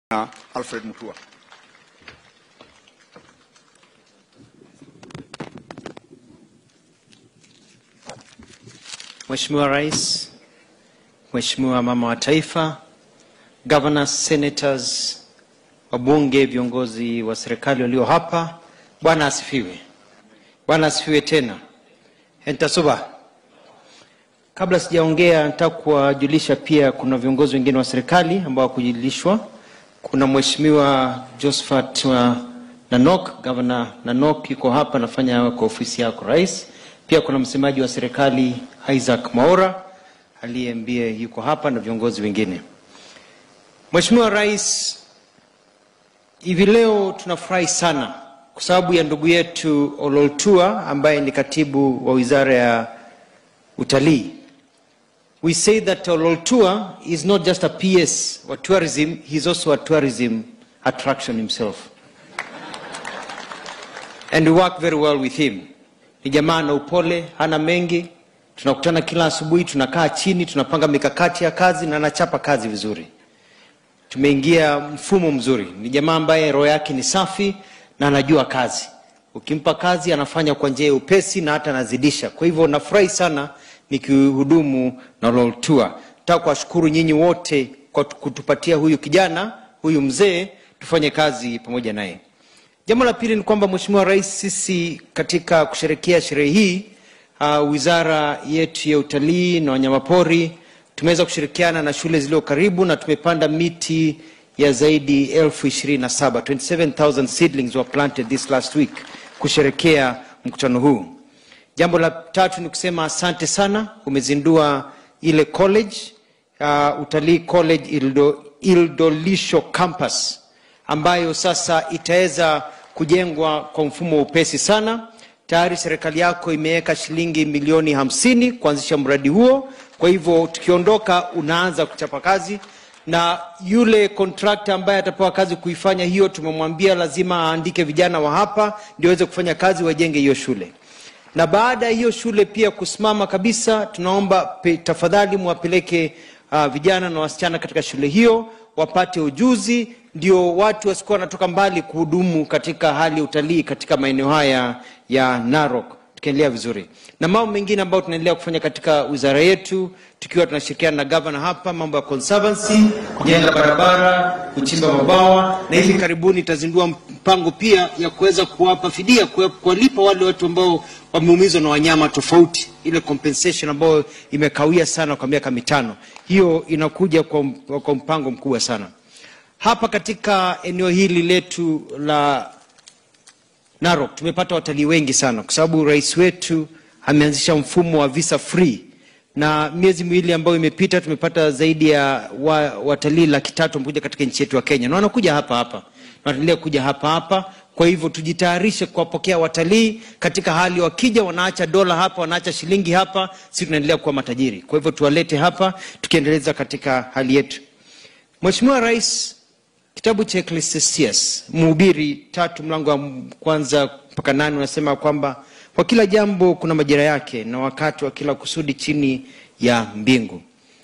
na Alfred Mutua. Mheshimiwa Rais, Mheshimiwa Mama wa Taifa, governors, senators, wabunge, viongozi wa serikali walio hapa, Bwana asifiwe. Bwana asifiwe tena. Entasuba. Kabla sijaongea, nataka kuwajulisha pia kuna viongozi wengine wa serikali ambao hakujulishwa. Kuna Mheshimiwa Josephat wa Nanok, Governor Nanok yuko hapa anafanya kwa ofisi yako Rais. Pia kuna msemaji wa serikali Isaac Maora aliyeambie yuko hapa na viongozi wengine. Mheshimiwa Rais, hivi leo tunafurahi sana kwa sababu ya ndugu yetu Ololtua ambaye ni katibu wa Wizara ya Utalii. We say that Ololtua is not just a PS wa tourism, he's also a tourism attraction himself. And we work very well with him. Ni jamaa na upole, hana mengi. Tunakutana kila asubuhi, tunakaa chini, tunapanga mikakati ya kazi na anachapa kazi vizuri. Tumeingia mfumo mzuri. Ni jamaa ambaye roho yake ni safi na anajua kazi. Ukimpa kazi anafanya kwa njia ya upesi na hata anazidisha. Kwa hivyo nafurahi sana nikihudumu na Loltua. Nataka kuwashukuru nyinyi wote kwa kutupatia huyu kijana, huyu mzee, tufanye kazi pamoja naye. Jambo la pili ni kwamba Mheshimiwa Rais, sisi katika kusherekea sherehe hii uh, wizara yetu ya utalii na wanyamapori tumeweza kushirikiana na shule zilizo karibu na tumepanda miti ya zaidi elfu ishirini na saba 27,000 seedlings were planted this last week kusherekea mkutano huu. Jambo la tatu ni kusema asante sana, umezindua ile college uh, utalii college Ildo, Ildolisho campus ambayo sasa itaweza kujengwa kwa mfumo wa upesi sana. Tayari serikali yako imeweka shilingi milioni hamsini kuanzisha mradi huo. Kwa hivyo tukiondoka, unaanza kuchapa kazi, na yule kontrakta ambaye atapewa kazi kuifanya hiyo, tumemwambia lazima aandike vijana wa hapa ndio waweze kufanya kazi, wajenge hiyo shule na baada ya hiyo shule pia kusimama kabisa, tunaomba pe, tafadhali mwapeleke uh, vijana na wasichana katika shule hiyo wapate ujuzi, ndio watu wasikuwa wanatoka mbali kuhudumu katika hali ya utalii katika maeneo haya ya Narok, tukiendelea vizuri na mambo mengine ambayo tunaendelea kufanya katika wizara yetu, tukiwa tunashirikiana na gavana hapa, mambo ya conservancy, kujenga barabara, kuchimba mabawa, na hivi karibuni itazindua mpango pia ya kuweza kuwapa fidia, kuwa- kuwalipa wale watu ambao wameumizwa na wanyama tofauti, ile compensation ambayo imekawia sana kwa miaka mitano. Hiyo inakuja kwa, kwa mpango mkubwa sana hapa katika eneo hili letu la Narok tumepata watalii wengi sana kwa sababu rais wetu ameanzisha mfumo wa visa free, na miezi miwili ambayo imepita tumepata zaidi ya wa, watalii laki tatu wamekuja katika nchi yetu ya Kenya na wanakuja hapa hapa na wataendelea kuja hapa hapa. Kwa hivyo tujitayarishe kuwapokea watalii katika hali, wakija wanaacha dola hapa, wanaacha shilingi hapa, sisi tunaendelea kuwa matajiri. Kwa hivyo tuwalete hapa tukiendeleza katika hali yetu. Mheshimiwa Rais, Kitabu cha Ecclesiastes Mhubiri tatu mlango wa kwanza mpaka nane unasema kwamba kwa kila jambo kuna majira yake na wakati wa kila kusudi chini ya mbingu.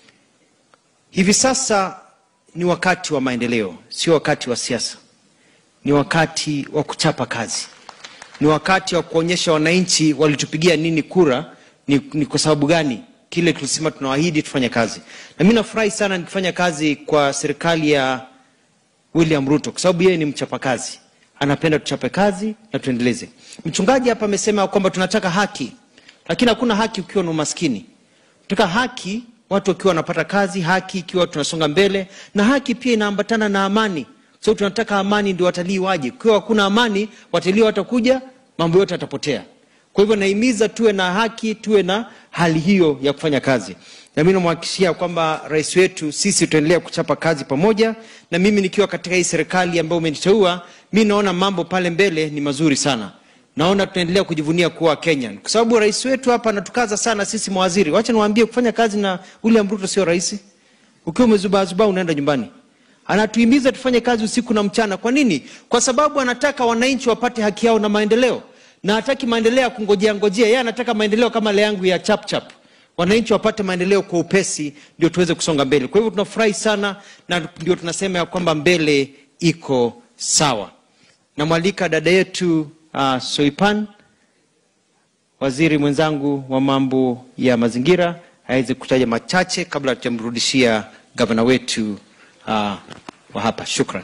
Hivi sasa ni wakati wa maendeleo, sio wakati wa siasa. Ni wakati wa kuchapa kazi, ni wakati wa kuonyesha wananchi walitupigia nini kura, ni, ni kwa sababu gani kile tulisema tunawaahidi tufanye kazi. Na mimi nafurahi sana nikifanya kazi kwa serikali ya William Ruto kwa sababu yeye ni mchapakazi, anapenda tuchape kazi na tuendeleze. Mchungaji hapa amesema kwamba tunataka haki, lakini hakuna haki ukiwa na umaskini. Tunataka haki watu wakiwa wanapata kazi, haki ikiwa tunasonga mbele, na haki pia inaambatana na amani. So tunataka amani ndio watalii waje. Ukiwa hakuna amani, watalii watakuja, mambo yote yatapotea. Kwa hivyo nahimiza tuwe na haki, tuwe na hali hiyo ya kufanya kazi, na mimi namhakikishia kwamba rais wetu, sisi tutaendelea kuchapa kazi pamoja, na mimi nikiwa katika hii serikali ambayo umeniteua, mi naona mambo pale mbele ni mazuri sana. Naona tunaendelea kujivunia kuwa Kenya kwa sababu rais wetu hapa anatukaza sana sisi mawaziri. Wacha niwaambie, kufanya kazi na William Ruto sio rahisi. Ukiwa umezubaazubaa unaenda nyumbani anatuhimiza tufanye kazi usiku na mchana. Kwa nini? Kwa sababu anataka wananchi wapate haki yao na maendeleo, na hataki maendeleo ya kungojea ngojea. Yeye anataka maendeleo kama ile yangu ya chap chap. wananchi wapate maendeleo kwa upesi, ndio tuweze kusonga mbele. Kwa hivyo tunafurahi sana na ndio tunasema ya kwamba mbele iko sawa. Namwalika dada yetu uh, Soipan, waziri mwenzangu wa mambo ya mazingira, aweze kutaja machache kabla tujamrudishia gavana wetu uh, wa hapa. Shukran.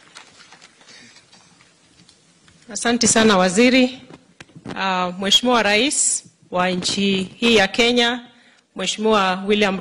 Asante sana waziri. Uh, Mheshimiwa Rais wa nchi hii ya Kenya, Mheshimiwa William